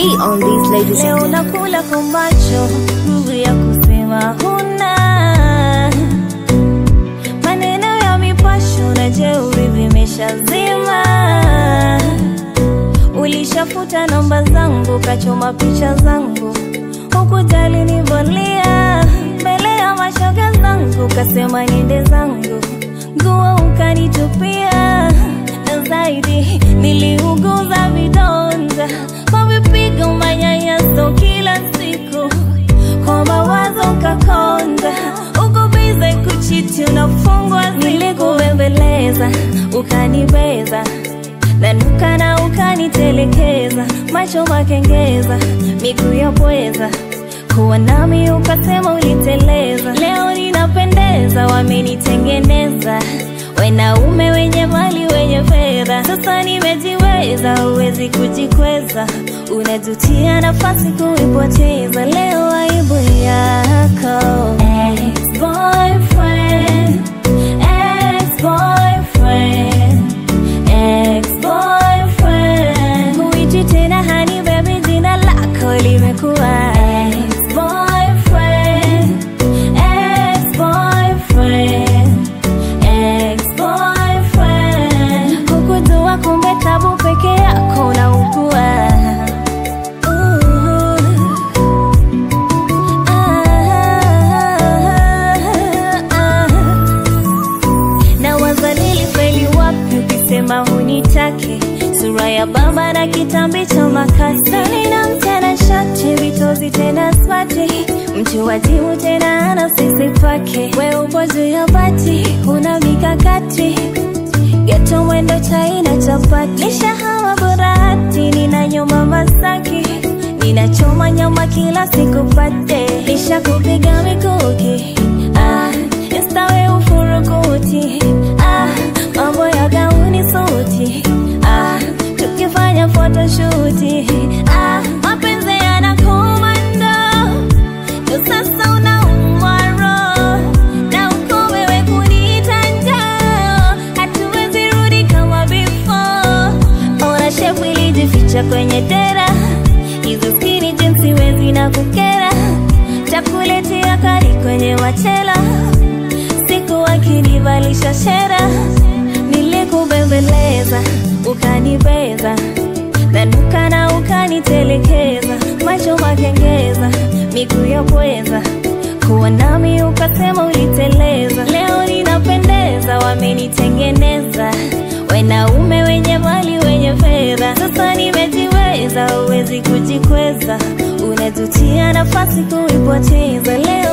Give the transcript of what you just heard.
T on these ladies Leo and gentlemen. nakula kwa macho, nguvu ya kusema huna. Maneno ya mipasho na jeuri vimeshazima. Ulishafuta namba zangu, kachoma picha zangu, hukujali nivolia mbele ya mashoga zangu, kasema niende zangu, nguo ukanitupia, na zaidi niliuguza vidonda kwa vipigo, manyanyaso kila siku, kwa mawazo ukakonda, uko bize kuchiti, unafungwa, nilikubembeleza ukanibeza nanuka na ukanitelekeza, macho makengeza, miguu ya pweza, kuwa nami ukasema uliteleza. Leo ninapendeza, wamenitengeneza wanaume wenye mali wenye fedha. Sasa nimejiweza, huwezi kujikweza, unajutia nafasi kuipoteza. Leo aibu yako ex-boyfriend, ex-boyfriend ex-boyfriend Huichi tena hani baby jina lako limekuwa ex-boyfriend ex-boyfriend ex-boyfriend Hukujua kumbe tabu peke yako unaugua Ooh. Ah, ah, ah na wazalili feli wapi ukisema hunitake sura ya baba na kitambi cha makasi nina mtana shati vitozi tena smati mtu wajibu tena ana sisi pake we upo juu ya bati una mikakati geto mwendo chaina chapati nishahama burati nina nyuma masaki ninachoma nyama kila siku pate nishakupiga mikuki ah, instawe ufurukuti ah, mambo ya gauni suti ah, tukifanya photoshuti ah, mapenzi yanakomando ndo sasa unaumwa roho na uko wewe kuniita njaa hatuwezi rudi kama before ona shepu ilijificha kwenye dera hizo skini jinsi wezi na kukera takuletea kari kwenye machela siku wakinivalisha shera nilikubembeleza ukanibeza nanuka na ukanitelekeza macho makengeza miguu ya pweza kuwa nami ukasema uliteleza leo ninapendeza wamenitengeneza wanaume wenye mali wenye fedha sasa nimejiweza huwezi kujikweza unajutia nafasi kuipoteza leo